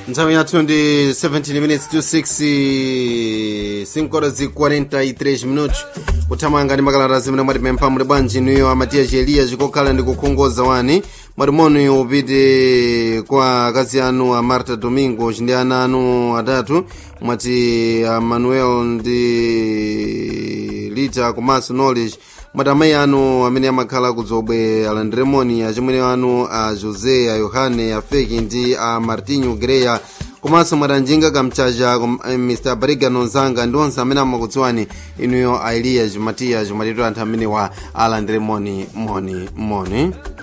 nthawi yathu ndi 17 minutes to 6 5 horas e 43 minutos kuthamanga ndi makalata zimene mwatipempha muli bwanji niyo amatiya chieliya chikokhala ndi kukhongoza wani mwatimoni upite kwa akazi anu a marta domingo ndi ana anu atatu mwati a manuel ndi lita komanso knowledge mwati amayi anu amene amakhala kudzobwe alandiremoni achimwene anu a josé a yohane a feki ndi a martinho greya komanso mwatanjinga kamchacha mr bariga nonzanga ndi onse amene amakudziwani inuyo a eliya matiya matitu anthu amene wa alandiremoni moni moni